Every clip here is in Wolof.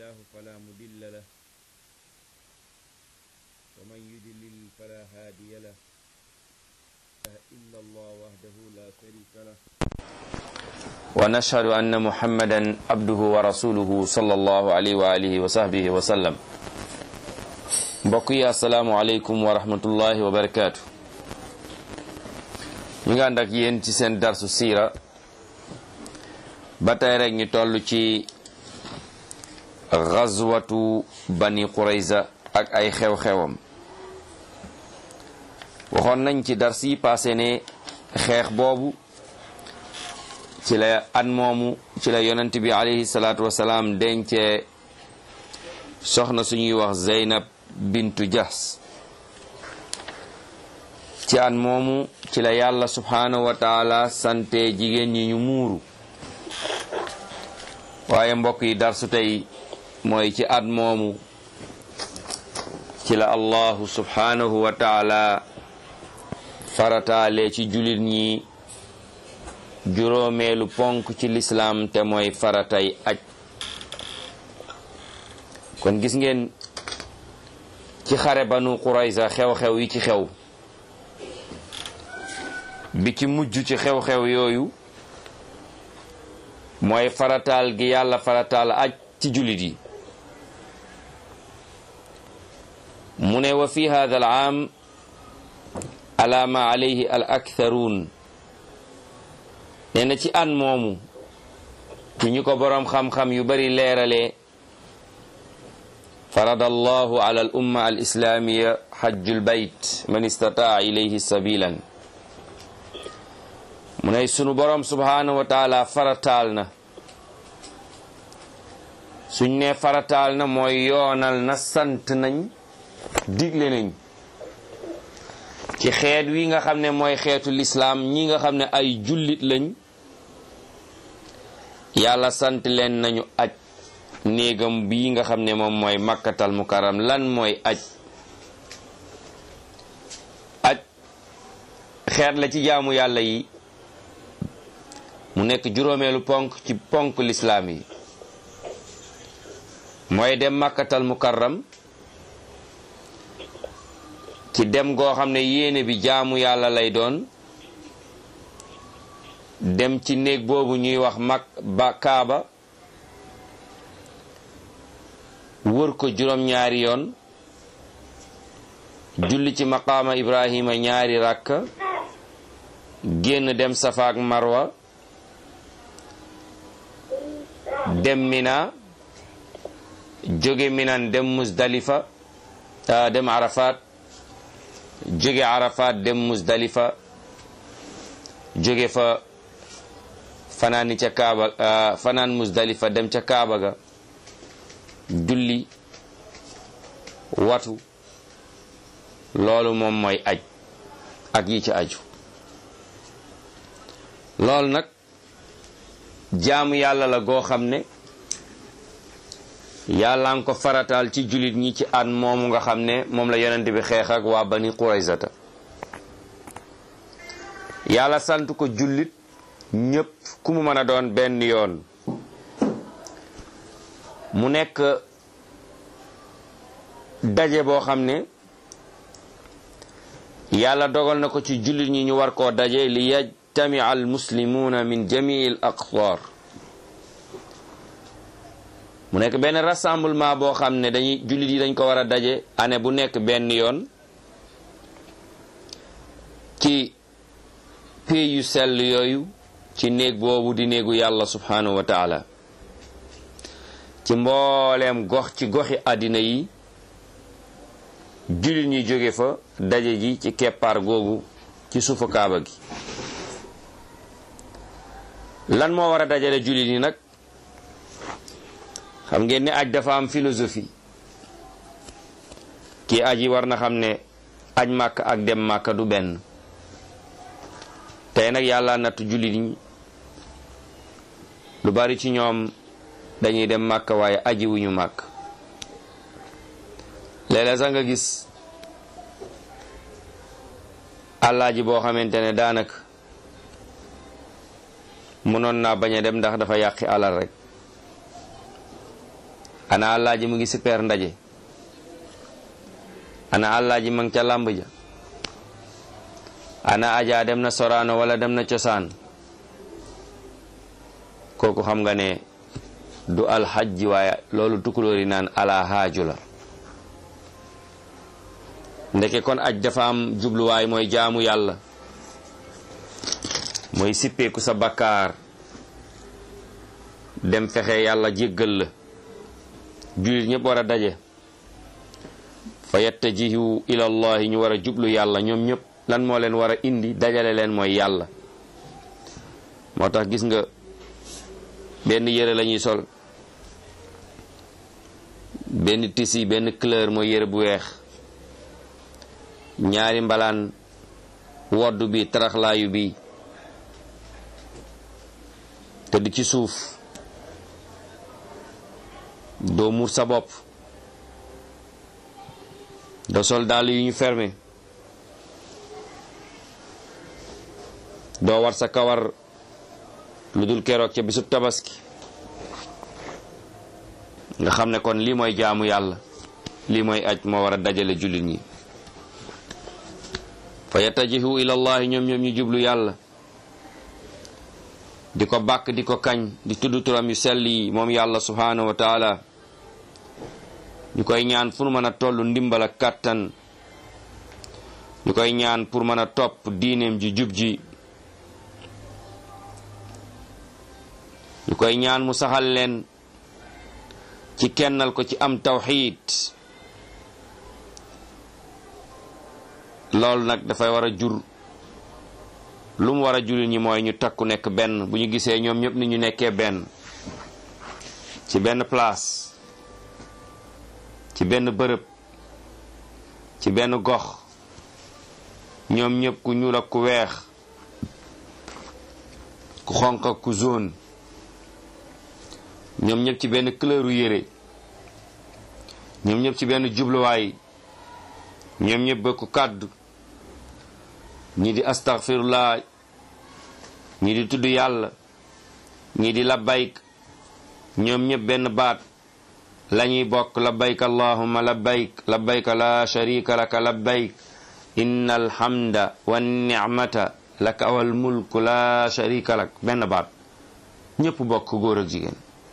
الله فلا مضل له ومن يضلل فلا هادي له لا إله إلا الله وحده لا شريك له ونشهد أن محمدا عبده ورسوله صلى الله عليه وآله وصحبه وسلم mbokk yi asalaamualeykum wa rahmatullahi wa barakaatu ñu ngi ànd ak yéen ci seen darsu siira ba tey rek ñu toll ci gazwatu bani qurayza ak ay xew-xewam waxoon nañ ci dars yi passé ne xeex boobu ci la at moomu ci la yonent bi alayhi salaatu wasalaam dencee soxna suñuy wax zeynab bintu jas ci at moomu ci la yàlla subhaanahu wa taala sante jigéen ñi ñu muuru waaye mbokk yi darsu tey mooy ci at moomu ci la allahu subhaanahu wa taala farataale ci jullit ñi juróomeelu ponk ci lislaam te mooy faratay aj kon gis ngeen ci xare banu qurayza xew-xew yi ci xew bi ci mujj ci xew-xew yooyu mooy farataal gi yàlla farataal aj ci jullit yi mu ne wa fi hada al aam ala ma alayhi al aktharuun nee na ci an moomu ci ñu ko boroom xam-xam yu bari leeralee farada allahu ala al umma al islamiya hajjul bayt man istataa ilayhi sabilan mu ne sunu boroom subhanahu wa taala farataal na suñ ne farataal na mooy yoonal na sant nañ digle nañ ci xeet wi nga xam ne mooy xeetu lislaam ñi nga xam ne ay jullit lañ yàlla sant leen nañu aj néegam bii nga xam ne moom mooy makkatal mukarram lan mooy aj aj xeet la ci jaamu yàlla yi mu nekk juróomeelu ponk ci ponk lislaam yi mooy dem makkatal mukarram ci dem goo xam ne yéene bi jaamu yàlla lay doon dem ci néeg boobu ñuy wax mag ba kaaba wër ko juróom-ñaari yoon julli ci maqaama ibrahima ñaari rakka génn dem safaak marwa dem mina jóge minan dem musdalifa dem arafat jóge arafat dem musdalifa jóge fa fanaani ca kaaba fanaan musdalifa dem ca kaaba ga julli watu loolu moom mooy aj ak yi ci aju loolu nag jaamu yàlla la goo xam ne yàlla nga ko farataal ci jullit ñi ci at moomu nga xam ne moom la yonent bi xeex ak waa bani quraysata yàlla sant ko jullit ñépp ku mu mën a doon benn yoon mu nekk daje boo xam ne yàlla dogal na ko ci jullit ñi ñu war koo daje li yajtamia al muslimuuna min jamii al aqtaar mu nekk benn rassemblement boo xam ne dañuy jullit yi dañ ko war a daje année bu nekk benn yoon ci pays yu sell yooyu ci néeg boobu di néegu yàlla subhanahu wa taala ci mbooleem gox ci goxi àddina yi jullit ñi jóge fa daje ji ci keppaar googu ci suufu kaaba gi lan moo war a dajale jullit ñi nag xam ngeen ne aj dafa am philosophie kii aj yi war na xam ne aj màkk ak dem màkk du benn tey nag yàlla nattu jullit ñi lu bari ci ñoom dañuy dem màkk waaye aji wuñu màkk léeg-léeg sax nga gis àllaaji boo xamante ne daanaka mënoon naa bañ a dem ndax dafa yàqi alal rek ana àllaaji mu ngi super ndaje ana àllaaji ma ngi ca làmb ja ana aja dem na soraano wala dem na cosaan kooku xam nga ne du alxajji waaye loolu tukulóori naan ala haaju la ndeke kon aj dafa am jubluwaay mooy jaamu yàlla mooy sippeeku sa bakkaar dem fexe yàlla jéggal la jullit ñëpp war a daje fa yattajihu ila allahi ñu war a jublu yàlla ñoom ñëpp lan moo leen war a indi dajale leen mooy yàlla moo tax gis nga benn yére la ñuy sol benn tisi benn couleur mooy yére bu weex ñaari mbalaan wodd bi taraxlaayu bi tëdd ci suuf doo muur sa bopp doo sol dàll yu ñu fermé doo war sa kawar lu dul keroog ca bisub tabaski nga xam ne kon lii mooy jaamu yàlla lii mooy aj moo war a dajale jullit ñi fa yattajihu ila allahi ñoom ñoom ñu jublu yàlla di ko bàkk di ko kañ di tudd turam yu sell yi moom yàlla subhanahu wa taala ñu koy ñaan fu nu mën a toll ndimbal ak kàttan ñu koy ñaan pour mën a topp diineem ji jub ji ñu koy ñaan mu saxal leen ci kennal ko ci am tawxiid loolu nag dafay war a jur lu mu war a jullit ñi mooy ñu takku nekk benn bu ñu gisee ñoom ñëpp ni ñu nekkee benn ci benn place ci benn bërëb ci benn gox ñoom ñëpp ku ñuul ak ku weex ku xonq ak ku zone ñoom ñëpp ci benn couleuru yére ñoom ñëpp ci benn jubluwaay ñoom ñëpp bëkku kàddu ñi di astaghfirullah ñi di tudd yàlla ñi di labbayk ñoom ñëpp benn baat lañuy bokk labbayk allahumma labbayk labbayk la sharika laka labbayk inna alhamda wa ni'mata laka wal mulku la sharika lak benn baat ñëpp bokk góor ak jigéen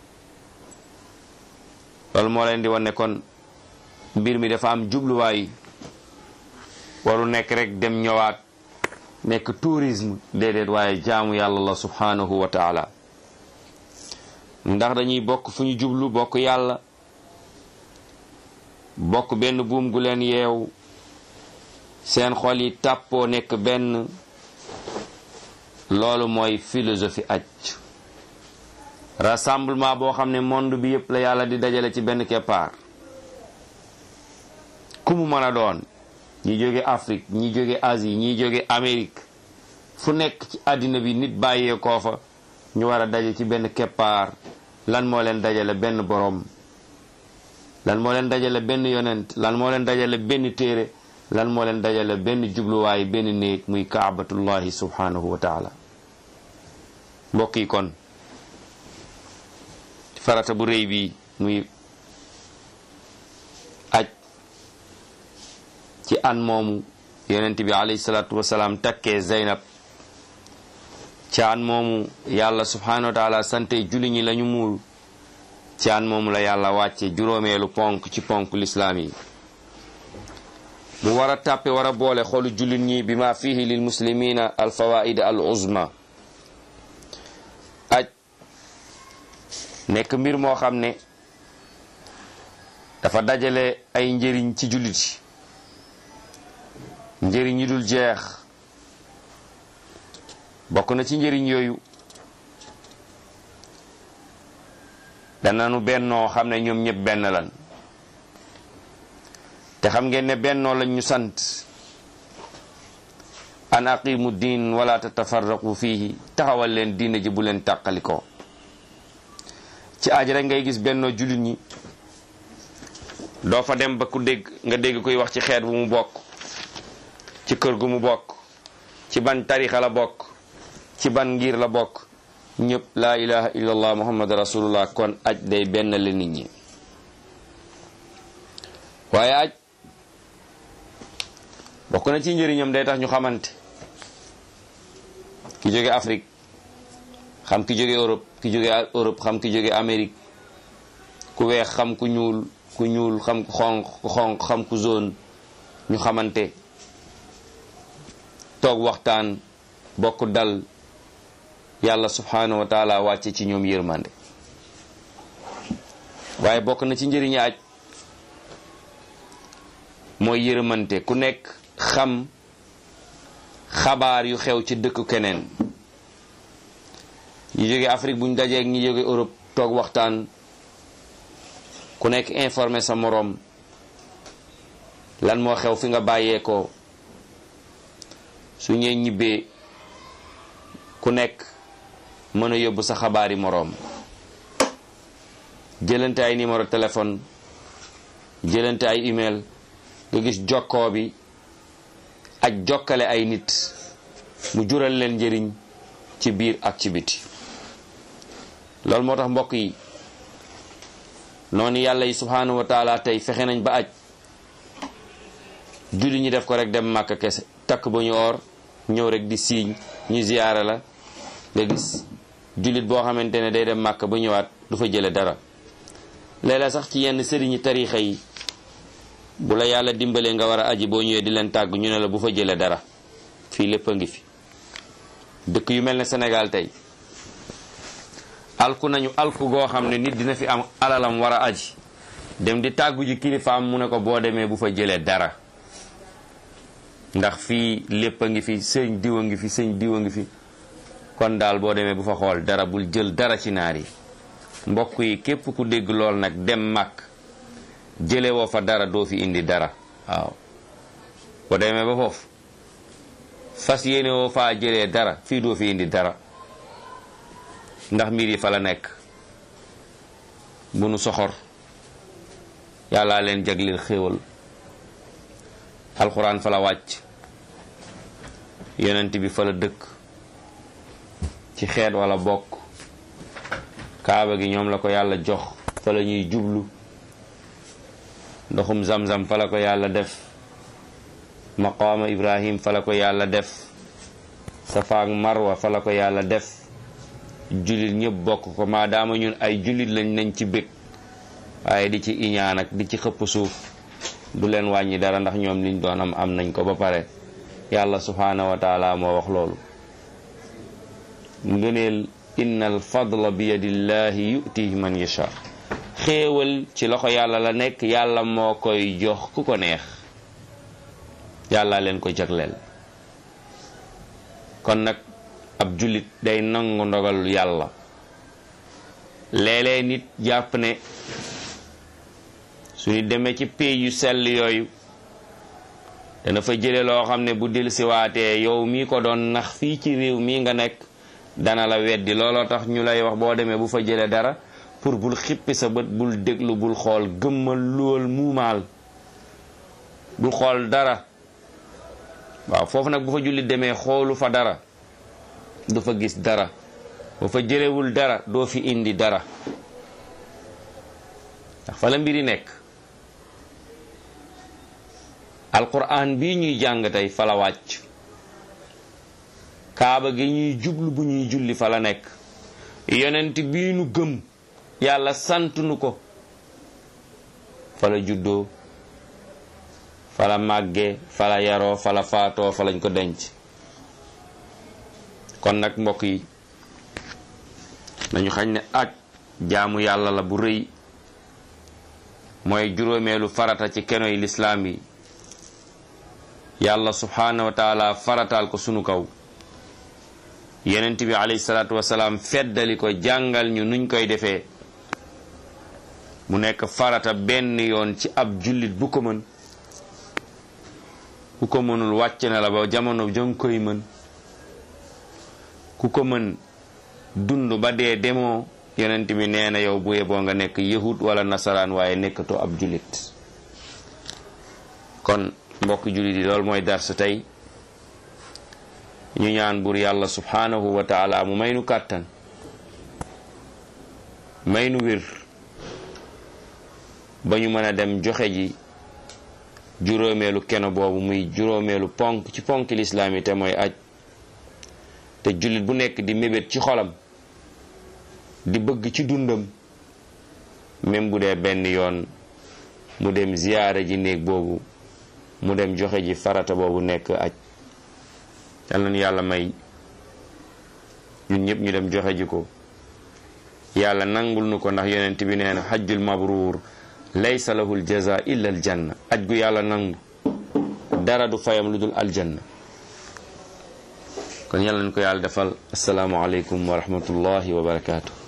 loolu moo leen di wane kon mbir mi dafa am jubluwaay waru nekk rek dem ñëwaat nekk tourisme déedéet waaye jaamu yàlla la subhanahu wa taala ndax dañuy bokk fu ñu jublu bokk yàlla bokk benn buum gu leen yeew seen xol yi tàppoo nekk benn loolu mooy philosophie aj rassemblement boo xam ne monde bi yépp la yàlla di dajale ci benn keppaar ku mu mën a doon ñi jóge Afrique ñi jóge Asie ñi jóge Amérique fu nekk ci àddina bi nit bàyyee koo fa ñu war a daje ci benn keppaar lan moo leen dajale benn borom lan moo leen dajale benn yonent lan moo leen dajale benn téere lan moo leen dajale benn jubluwaay benn néeg muy kaabatullahi subhanahu wa taala mbokk yi kon farata bu rëy bi muy aj ci an moomu yonent bi alayhi salaatu wasalaam takkee Zeynab ci an moomu yàlla subhanahu wa taala sante julli ñi lañu muul ci an moomu la yàlla wàcce juróomeelu ponk ci ponk lislaam yi mu war a tàppe war a boole xolu jullit ñi bi ma fihi lil muslimina al fawaid al uzma aj nekk mbir moo xam ne dafa dajale ay njëriñ ci jullit yi njëriñ yi dul jeex bokk na ci njëriñ yooyu dananu bennoo xam ne ñoom ñëpp benn lan te xam ngeen ne bennoo lañ ñu sant an aqimu diin wala tatafarraqu fihi taxawal leen diine ji bu leen tàqalikoo ci aaj rek ngay gis bennoo jullit ñi doo fa dem ba ku dégg nga dégg koy wax ci xeet bu mu bokk ci kër gu mu bokk ci ban tarixa la bokk ci ban ngir la bokk ñëpp laa ilaha illallah muhammad rasulullah kon aj day benn la nit ñi waaye aj bokk na ci njëriñam day tax ñu xamante ki jóge Afrique xam ki jóge Europe ki jóge Europe xam ki jóge Amérique ku weex xam ku ñuul ku ñuul xam ku xonq ku xonq xam ku zone ñu xamante toog waxtaan bokk dal yàlla subhanahu wa taala wàcce ci ñoom yërmande waaye bokk na ci njëriñu aj mooy yërmante ku nekk xam xabaar yu xew ci dëkk keneen ñi jóge Afrique buñ dajee ak ñi jóge Europe toog waxtaan ku nekk informé sa moroom lan moo xew fi nga bàyyeekoo su ñee ñibbee ku nekk mën a yóbbu sa xabaari moroom jëlante ay numéro téléphone jëlante ay email nga gis jokkoo bi ak jokkale ay nit mu jural leen njëriñ ci biir ak ci biti loolu moo tax mbokk yi noonu yàlla yi subhanahu wa taala tey fexe nañ ba aj julli ñi def ko rek dem màkk kese takk ba ñu or ñëw rek di siiñ ñu ziyaara la nga gis jullit boo xamante ne day dem màkk ba ñëwaat du fa jële dara léeg-léeg sax ci yenn sëriñi tarixa yi bu la yàlla dimbalee nga war a aji boo ñëwee di leen tàgg ñu ne la bu fa jële dara fii lépp a ngi fi dëkk yu mel ne Sénégal tey alku nañu alku goo xam ne nit dina fi am alalam war a aji dem di tàggu ji kilifaam mu ne ko boo demee bu fa jëlee dara ndax fii lépp a ngi fi sëñ diw a ngi fi sëñ diw a ngi fi kon daal boo demee bu fa xool dara bul jël dara ci naar yi mbokk yi képp ku dégg lool nag dem màkk jële woo fa dara doo fi indi dara waaw boo demee ba foofu fas yéene woo faa jëlee dara fii doo fi indi dara ndax mbir yi fa la nekk bu nu soxor yàllaa leen jagleel xéewal alxuraan fa la wàcc yonent bi fa la dëkk ci xeet wala bokk kaaba gi ñoom la ko yàlla jox fa la ñuy jublu ndoxum zamzam fa la ko yàlla def maqaama ibrahim fa la ko yàlla def safa ak marwa fa la ko yàlla def jullit ñëpp bokk ko maadaama ñun ay jullit lañ nañ ci bég waaye di ci iñaan ak di ci xëpp suuf du leen wàññi dara ndax ñoom liñ doon am am nañ ko ba pare yàlla subhaanahu wa taala moo wax loolu ngëneel inna al fadla bi yadillahi yutihi man yasha xéewal ci loxo yàlla la nekk yàlla moo koy jox ku ko neex yàlla leen ko jagleel kon nag ab jullit day nangu ndogal yàlla léeg-léeg nit jàpp ne suñu demee ci pays yu sell yooyu dana fa jële loo xam ne bu dil siwaatee yow mii ko doon nax fii ci réew mii nga nekk dana la weddi looloo tax ñu lay wax boo demee bu fa jële dara pour bul xippi sa bët bul déglu bul xool gëmmal lool muumaal bul xool dara waaw foofu nag bu fa jullit demee xoolu fa dara du fa gis dara bu fa jëlewul dara doo fi indi dara ndax fa la mbiri nekk alquran bii ñuy jàng tey fa la wàcc kaaba gi ñuy jublu bu ñuy julli fa la nekk yonent bii nu gëm yàlla sant nu ko fa la juddoo fa la màggee fa la yaroo fa la faatoo fa lañ ko denc kon nag mbokk yi nañu xañ ne aj jaamu yàlla la bu rëy mooy juróomeelu farata ci kenoy lislaam yi yàlla subhaanahu wa taala farataal ko sunu kaw yonent bi alayhi salaatu wasalaam feddali ko jàngal ñu nuñ koy defee mu nekk farata benn yoon ci ab jullit bu ko mën ku ko mënul wàcc na la ba jamono jong koy mën ku ko mën dund ba dee demoo yonent bi nee na yow bu yeboo nga nekk yahud wala nasaraan waaye nekkatoo ab jullit kon mbokk jullit yi loolu mooy darsu tey ñu ñaan bur yàlla subhanahu wa taala mu may nu kàttan may nu wér ba ñu mën a dem joxe ji juróomeelu keno boobu muy juróomeelu ponk ci ponk lislaam yi te mooy aj te jullit bu nekk di mébét ci xolam di bëgg ci dundam même bu dee benn yoon mu dem ziyaara ji néeg boobu mu dem joxe ji farata boobu nekk aj yal na nu yàlla may ñun ñëpp ñu dem joxe ji ko yàlla nangul nu ko ndax yonent bi nee na xajjul mabruur laysa lahul jaza illa al janna aj gu yàlla nangu dara du fayam lu dul aljanna kon yàlla nañ ko yàlla defal asalaamu aleykum wa rahmatullahi wa barakaatu